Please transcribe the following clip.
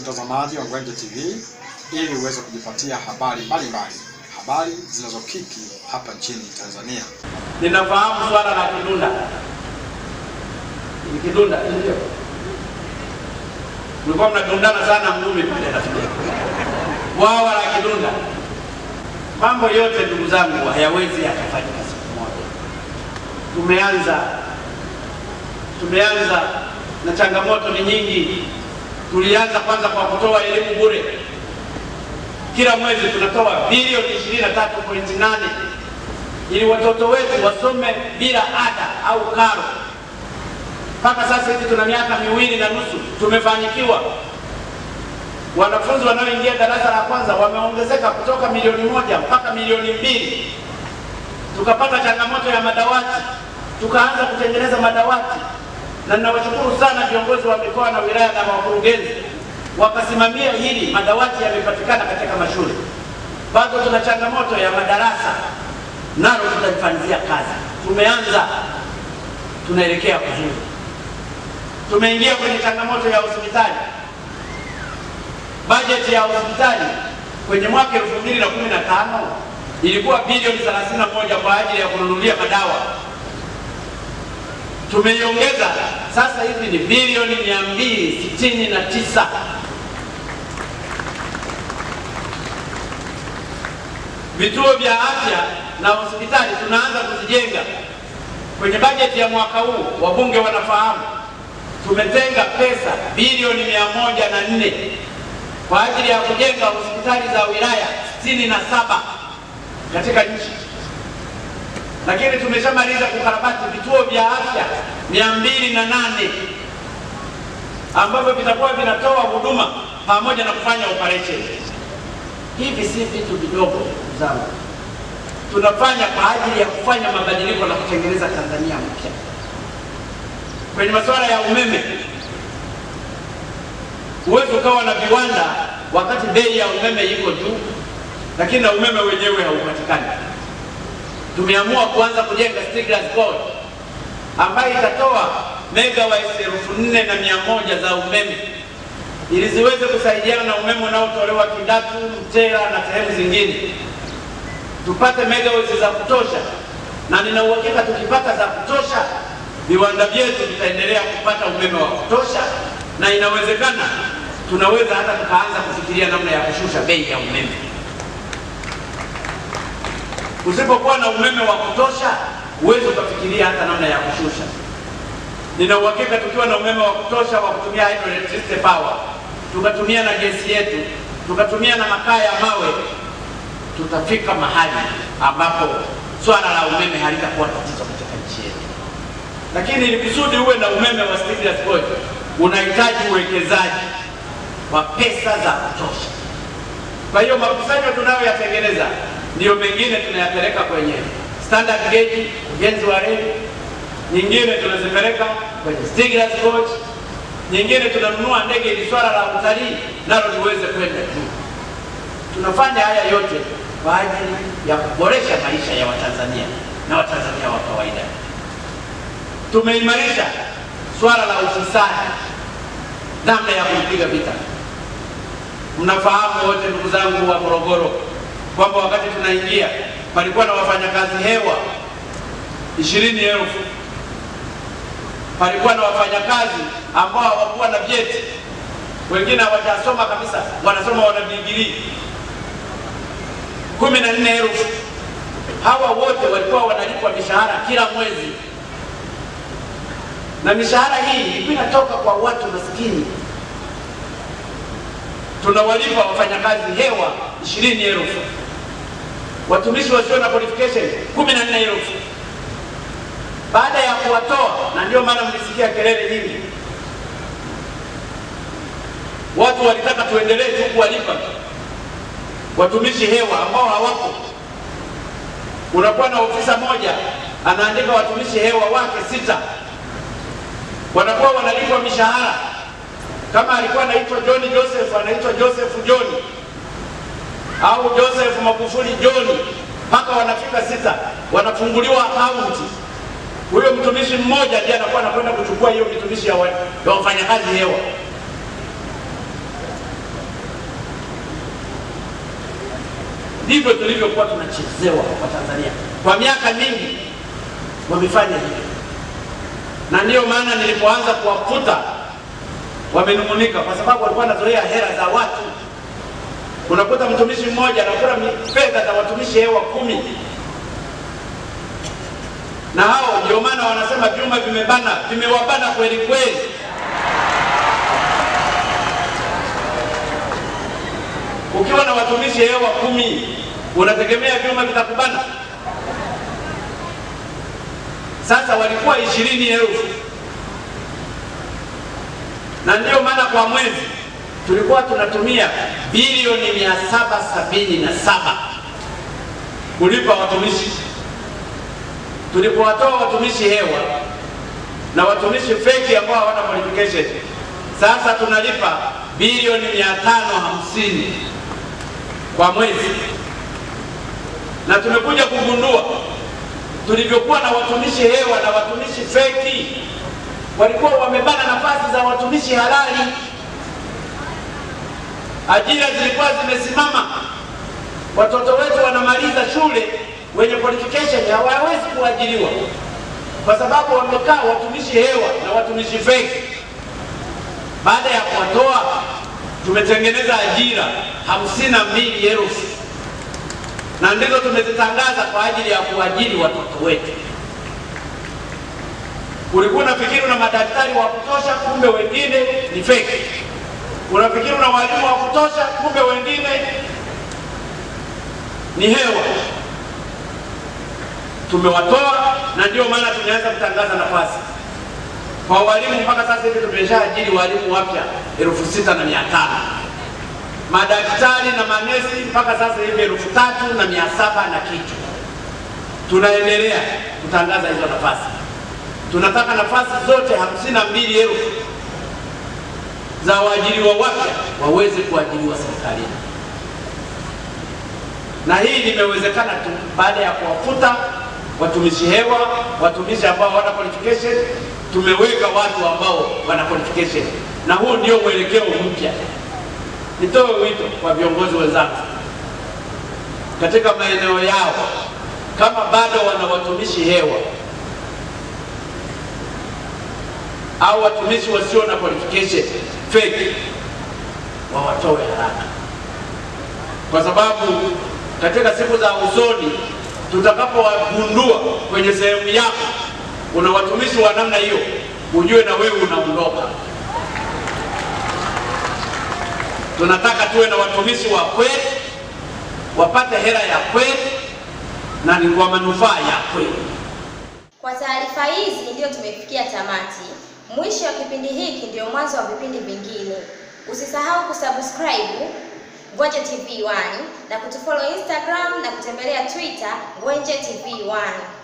mtazamaji wa Ngwenje TV ili uweze kujipatia habari mbalimbali, habari zinazokiki hapa nchini Tanzania. Ninafahamu swala la Kidunda. Ni Kidunda, ndio. Mlikuwa mnadundana sana Mdumi pale nafikiri. Bwawa la Kidunda. Mambo yote ndugu zangu hayawezi yakafanyika siku moja. Tumeanza tumeanza na changamoto ni nyingi. Tulianza kwanza kwa kutoa elimu bure. Kila mwezi tunatoa bilioni 23.8 ili watoto wetu wasome bila ada au karo. Mpaka sasa hivi tuna miaka miwili na nusu, tumefanikiwa. Wanafunzi wanaoingia darasa la kwanza wameongezeka kutoka milioni moja mpaka milioni mbili. Tukapata changamoto ya madawati, tukaanza kutengeneza madawati, na ninawashukuru sana viongozi wa mikoa na wilaya na wakurugenzi wakasimamia hili, madawati yamepatikana katika mashule. Bado tuna changamoto ya madarasa nalo tutalifanyia kazi. Tumeanza, tunaelekea kuzuri. Tumeingia kwenye changamoto ya hospitali. Bajeti ya hospitali kwenye mwaka 2015 ilikuwa bilioni 31 kwa ajili ya kununulia madawa. Tumeiongeza sasa hivi ni bilioni 269. Vituo vya afya na hospitali tunaanza kuzijenga. Kwenye bajeti ya mwaka huu, wabunge wanafahamu, tumetenga pesa bilioni mia moja na nne kwa ajili ya kujenga hospitali za wilaya sitini na saba katika nchi, lakini tumeshamaliza kukarabati vituo vya afya mia mbili na nane ambavyo vitakuwa vinatoa huduma pamoja na kufanya operation. Hivi si vitu vidogo ndugu zangu, tunafanya kwa ajili ya kufanya mabadiliko na kutengeneza Tanzania mpya. Kwenye masuala ya umeme, huwezi ukawa na viwanda wakati bei ya umeme iko juu, lakini na umeme wenyewe haupatikani. Tumeamua kuanza kujenga Stiegler's Gorge ambayo itatoa megawatts elfu nne na mia moja za umeme ili ziweze kusaidiana na umeme unaotolewa Kidatu, Mtera na sehemu zingine, tupate megawatts za kutosha, na nina uhakika tukipata za kutosha, viwanda vyetu vitaendelea kupata umeme wa kutosha, na inawezekana tunaweza hata tukaanza kufikiria namna ya kushusha bei ya umeme. Usipokuwa na umeme wa kutosha, huwezi ukafikiria hata namna ya kushusha. Nina uhakika tukiwa na umeme wa kutosha wa kutumia hydroelectricity power, tukatumia na gesi yetu, tukatumia na makaa ya mawe, tutafika mahali ambapo swala la umeme halitakuwa tatizo katika nchi yetu. Lakini ili kusudi uwe na umeme wa Stiegler's Gorge, unahitaji uwekezaji wa pesa za kutosha. Kwa hiyo makusanyo tunayoyatengeneza ndiyo mengine tunayapeleka kwenye standard gauge, ujenzi wa reli nyingine tunazipeleka kwenye Stiegler's Gorge, nyingine tunanunua ndege ili swala la utalii nalo liweze kwenda juu. Tunafanya haya yote kwa ajili ya kuboresha maisha ya Watanzania na Watanzania wa kawaida. Tumeimarisha swala la ufisadi, namna ya kupiga vita. Mnafahamu wote ndugu zangu wa Morogoro kwamba wakati tunaingia palikuwa na wafanyakazi hewa ishirini elfu palikuwa na wafanyakazi ambao hawakuwa na vyeti, wengine hawajasoma kabisa, wanasoma wana digrii kumi na nne elfu. Hawa wote walikuwa wanalipwa mishahara kila mwezi, na mishahara hii ilikuwa inatoka kwa watu maskini. Tunawalipa wafanyakazi hewa ishirini elfu, watumishi wasio na qualification kumi na nne elfu baada ya kuwatoa, na ndio maana mlisikia kelele nyingi. Watu walitaka tuendelee tu kuwalipa watumishi hewa ambao hawapo. Unakuwa na ofisa moja anaandika watumishi hewa wake sita, wanakuwa wanalipwa mishahara. Kama alikuwa anaitwa John Joseph, anaitwa Joseph John au Joseph Magufuli John, mpaka wanafika sita, wanafunguliwa akaunti huyo mtumishi mmoja ndiye anakuwa anakwenda kuchukua hiyo mitumishi ya wa- ya wafanyakazi hewa. ndivyo tulivyokuwa tunachezewa kwa Tanzania kwa miaka mingi, wamefanya hivyo, na ndiyo maana nilipoanza kuwafuta wamenung'unika, kwa sababu walikuwa wanazoea hela za watu. Unakuta mtumishi mmoja anakula mi- fedha za watumishi hewa kumi, na hao ndio maana wanasema vyuma vimebana, vimewabana kweli kweli. Ukiwa na watumishi hewa kumi unategemea vyuma vitakubana? Sasa walikuwa ishirini elfu na ndiyo maana kwa mwezi tulikuwa tunatumia bilioni mia saba sabini na saba kulipa watumishi. Tulipowatoa watumishi hewa na watumishi feki ambao hawana qualification, sasa tunalipa bilioni mia tano hamsini kwa mwezi, na tumekuja kugundua tulivyokuwa na watumishi hewa na watumishi feki walikuwa wamebana nafasi za watumishi halali. Ajira zilikuwa zimesimama, watoto wetu wanamaliza shule wenye qualification hawawezi kuajiriwa kwa sababu wamekaa watumishi hewa na watumishi feki. Baada ya kuwatoa, tumetengeneza ajira hamsini na mbili elfu na ndizo tumezitangaza kwa ajili ya kuajiri watoto wetu. Ulikuwa unafikiri una madaktari wa kutosha, kumbe wengine ni feki. Unafikiri una walimu wa kutosha, kumbe wengine ni hewa. Tumewatoa na ndio maana tumeanza kutangaza nafasi kwa walimu. Mpaka sasa hivi tumeshaajiri walimu wapya elfu sita na mia tano madaktari na manesi mpaka sasa hivi elfu tatu na mia saba na kitu. Tunaendelea kutangaza hizo nafasi tunataka nafasi zote hamsini na mbili elfu za waajiriwa wapya waweze kuajiriwa serikalini, na hii limewezekana tu baada ya kuwafuta watumishi hewa, watumishi ambao hawana qualification. Tumeweka watu ambao wana qualification, na huu ndio mwelekeo mpya. Nitoe wito kwa viongozi wenzangu katika maeneo yao, kama bado wana watumishi hewa au watumishi wasio na qualification fake wawatoe haraka, kwa sababu katika siku za usoni tutakapowagundua kwenye sehemu yako una watumishi wa namna hiyo, ujue na wewe unaondoka. Tunataka tuwe na watumishi wa kweli, wapate hela ya kweli na ni kwa manufaa ya kweli. Kwa taarifa hizi ndiyo tumefikia tamati. Mwisho wa kipindi hiki ndio mwanzo wa vipindi vingine. Usisahau kusubscribe Ngwenje TV 1 na kutufollow Instagram na kutembelea Twitter Ngwenje TV 1.